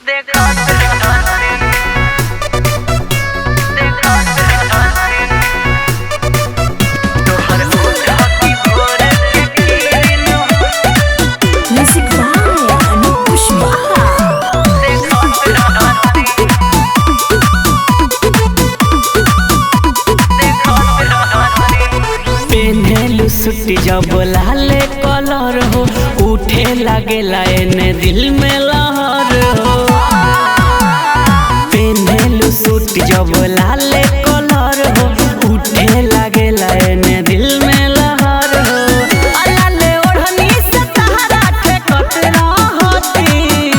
Music by Anup Pushpa. पेन्हेलु सुटी जब लाल colour हो उठे लागेला एने दिल में लहर हो पेन्हेलु सुटी जब लाल कलर हो उठे लागेला एने दिल में लहर हो अलाले ओढ़नी से तहरा ठेकत रहती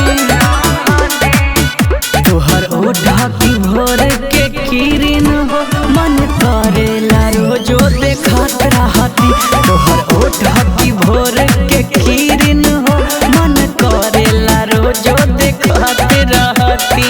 तोहर ओढ़ा की भोर के किरण हो मन करेला रोजो देखत रहती तोहर ओढ़ा की भोर के किरण हो मन करेला रोजो देखत रहती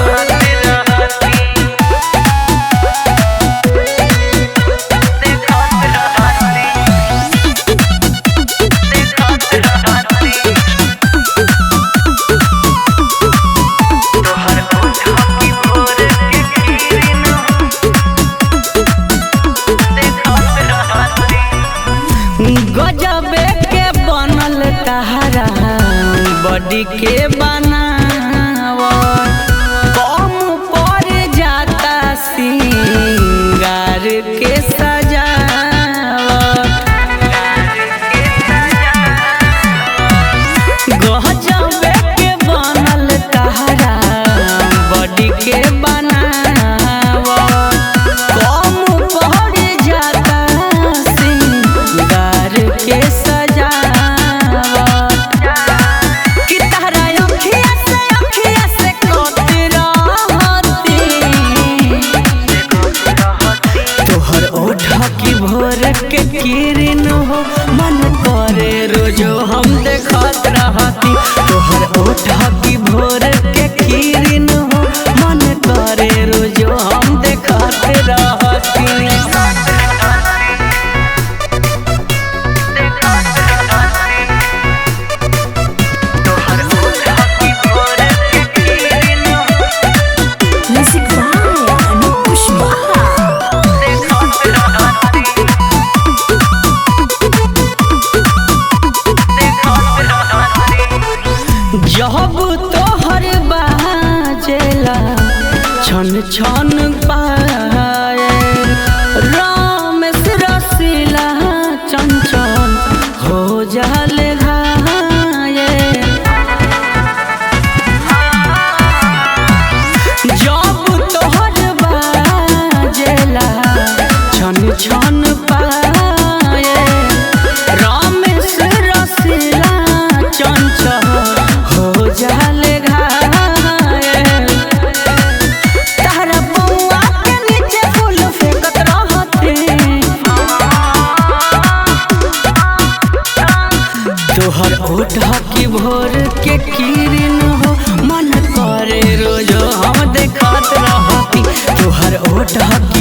गजबे के बनल तहरा बॉडी के बनाव कम पर जाता सिंगार के सजावट गजबे के बनल तहरा बॉडी के बनाव कम पड़ जाता सिंगार के सजावट कि तहरा अखिया से अखिया से कत रहती तोहर ओठा की भोर के किरण हो मन करे रोजो हम देखत रहती तोहर ओठा की भोर के किरण हो मन करे रोजो हम देखत रहती Music by Anup Pushpa. जब तोहर बाजेला छन छन पाए रामेश रसीला चंचल हो जाल घाये जब तोहर बाजेला छन छन पाए रामेश रसीला चंचल हो जाल घायल तारा बउआ के नीचे फूल फेंकत रहते तोहर ओढ़ा की भोर के किरण हो मन करे रोजो हम देखत रहती तोहर ओढ़ा